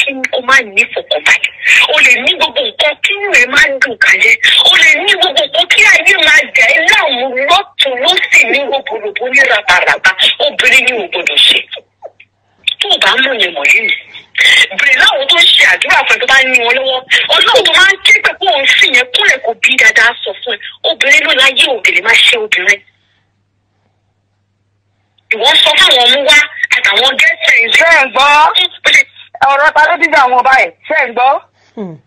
kí o má ní ìfọ̀kànbalẹ̀ o lè ní gbogbo nǹkan kí inú ẹ máa dùn kalẹ̀ o lè ní gbogbo nǹkan kí ayé máa dẹ̀ ẹ́ láàmú lọ́tún lọ́sì ní rògbòrògbò ní rabaraba obìnrin ni ò gbọdọ̀ ṣe tó o bá mọ̀ yẹn mọ̀ yìí bèrè láwọn tó ń ṣe àdúrà fún ẹ tó bá ní wọn lọ́wọ́ ọlọ́run tó máa ń ké pé kó o ń sìn yẹn kúnlẹ̀ kó bí dáadáa sọ fún ẹ obìnrin ló láyé ògèlè má ṣe obìnrin ìwọ sọ fáwọn ọmú wá àtàwọn gẹ́sẹ̀ ṣé ẹ̀ ń gbọ́ ọ̀rọ̀ ta ló dídá àwọn ọba ẹ̀ ṣé ẹ̀ ń gbọ́ Hmm.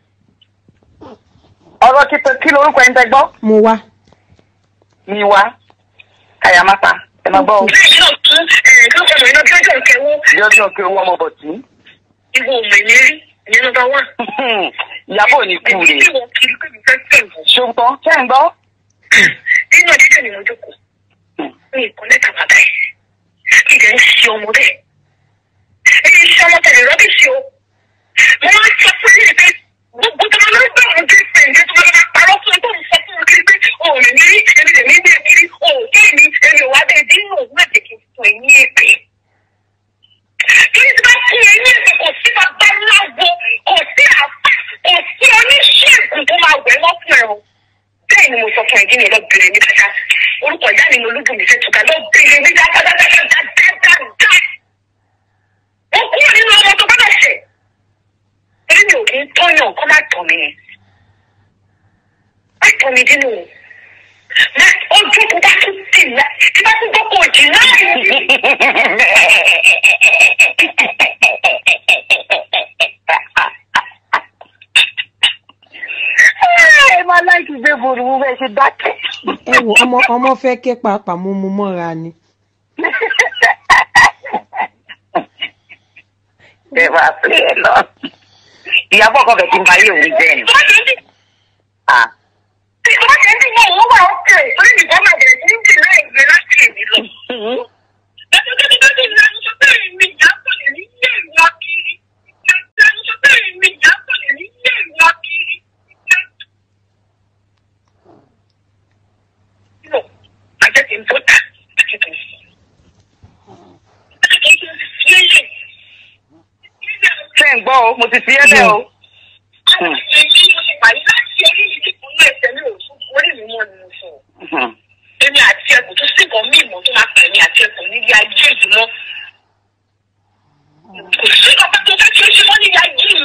ọ̀rọ̀ kíkọ kí lorúkọ ẹ̀ ń tẹ gbọ́ mo wá. mi wá kàyàmáta ẹ máa gbọ́ o. bẹ́ẹ̀ yóò tún ẹ̀ẹ́dọ́gbọ̀n ọmọ iná bí ọjọ́ ìkẹwọ́ bí ọdún òkè owó ọmọ bọ̀ tí. ìwọ ọmọ ìlérí ìyẹn nọ́mbà wà. ìyàbọ̀ ò ní kú èmi rè tí wọ́n kiri pé mi fẹ́ fẹ́ wọ̀. ṣùgbọ́n ṣé ẹ̀ ń gbọ́. nínú ọdíjọ́ ni mo jókòó ní ìkọ́lẹ́ta bàbá ẹ̀ kí ìdẹ̀ ń ṣe ọmọ bẹ́ẹ̀. èyí ṣe ọmọ tẹ̀lé rọ́bìṣì o. mo máa ń sọ fún yín pé gbogbo tó máa ń gbà wọn dé pẹ̀lú tó máa ń parọ́ fún tó ń sọ fún wọn kiri pé o ò lè ní èmi lè ní ní èkiri o ò kí mi èmi ò wá bẹ́ẹ̀ dín nù wọ́n ètè kí n fún ẹ ní èpè. kí ni tí bá fún ẹ ní èpè kò sí bàbá láwo kò sí àpá kò sí oníṣègùn tó máa wẹ̀ wọ́n fún ẹ o bẹ́ẹ̀ ni mo sọ fún ẹ̀dín yẹn lọ bèrè ní kàkà orúkọ ìyá mi ni olúbùnmi fẹ́ tuka lọ bèrè ní dáadáadáadáadáa. wọ́n kúrò nínú ọmọ tó gbọ́dọ̀ ṣe. èyí mi ò kí ń tọ́yàn kọ́ má tọ̀ mí yẹn. má tọ̀ mí dínú o. má ojú tó bá tún tì lá tí bá tún gbọ́kọ̀ òjì náà yìí. ẹ máa láìkí gbé burúkú bẹ́ẹ̀ ṣe dákẹ́. ẹ wò ọmọ ọmọ fẹ́ ké pàápàá mo mú mọ́ra ni. ẹ máa pè é lọ. ìyàbọ̀ kan fẹ̀ kí n bá yé òun jẹ́ ni. tó bá tẹ̀ ń dì Ah. tó bá tẹ̀ ń dì mọ́ òun wà ó kẹ̀ torí nìkan máa bẹ̀rẹ̀ sí ń dì láì gbé láti èmi lọ. ṣé ń gbọ́ o mo ti fi ẹ́ lẹ́ o. Èmi àti ẹkùn tó sì kàn mí ìmọ̀ tó máa pẹ̀lú èmi àti ẹkùn nílé ayé ìdùnnú kò sí ọba tó fẹ́ kí ó ṣe wọ́n ní ayé mi.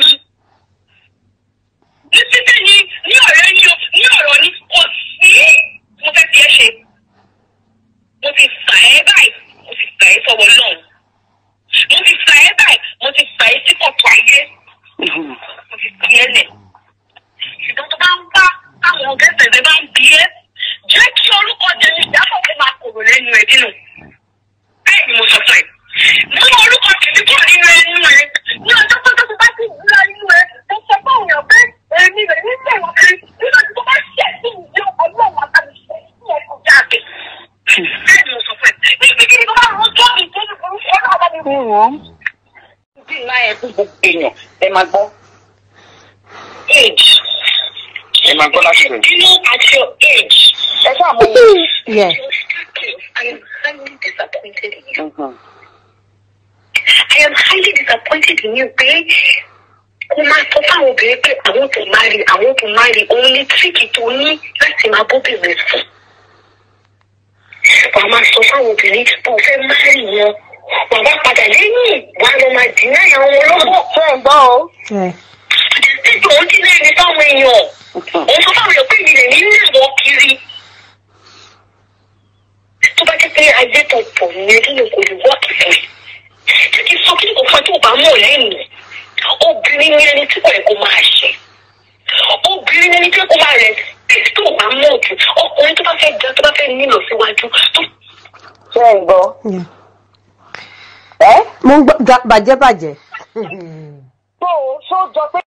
ní títí ni ní ọ̀rẹ́ ni o ní ọ̀rọ̀ ni kò sí mo fẹ́ fi ẹ́ ṣe. mo ti fà ẹ́ báyìí mo ti fà ẹ́ sọ̀wọ́ náà. mo ti fà ẹ́ báyìí mo ti fà ẹ́ sí kọ̀tọ̀ ayé. mo ti fi ẹ́ lẹ̀. ṣùgbọ́n tó bá ń bá àwọn ọ̀gẹ́sẹ̀ rẹ bá ń bí ẹ́ jẹ́ kí orúkọ tẹ̀lé ìdáfọ̀ kó máa kòrò lẹ́nu ẹ̀ dínú. bẹ́ẹ̀ ni mo sọ fún ẹ mú orúkọ tèmi kúrò nínú ẹnu ẹ ní ọjọ́ pé tó bá ti gbúra nínú ẹ mo sọ fún òyìn pé èmi rẹ̀ ní sẹ̀wọ̀n kiri nígbà tí tó bá ṣẹ̀ sí ìjọ ọlọ́run àtàlùfẹ́ sí ẹ̀kọ́ jáde. bẹ́ẹ̀ ni mo sọ fún ẹ níbi kí ni tó bá rọ tó mi tó ní burúkú ọlọ́run bá mi wù wọ́n. bí ńlá yẹn fún gbogbo èèyàn ẹ máa gbọ́. age ẹ máa gbọ́ láti rẹ̀. do you know at your age. ẹ ṣáà mọ Yeah. I am highly disappointed in you. ohun. I am highly disappointed in you pé kó máa sọ fáwọn obìnrin pé àwọn tó máa rí àwọn tó máa rí òun ní tíríkì tó ní láti máa bóbìnrin sùn. Wàá máa sọ fáwọn obìnrin pé o fẹ́ máa rí wọn. Wàá wá padà lẹ́yìn wà á lọ máa dì náà àwọn ọlọ́wọ́. ṣé ń gbọ́ o. ẹ Títí òun ti lẹ́yìn fáwọn èèyàn. Òun sọ fáwọn èèyàn pé mi lè ní ní àwọn kiri. Tó bá jẹ́ pé ayé tó pọ̀ nìyẹn nínú kò lè wọ́ọ̀kì fún mi títí sọ kí nǹkan tó bá mọ̀ lẹ́yìn obìnrin ní ẹni tí kò yẹ kó máa ṣe obìnrin ní ẹni tí kò máa rẹ̀ títí tó bá mọ̀ jù ọkùnrin tó bá fẹ́ ga tó bá fẹ́ nílò síwájú tó ṣé ń gbọ́. Yeah. ẹ mo ń gbọ́ ga- bàjẹ́ bàjẹ́. tó o ṣó jọ pé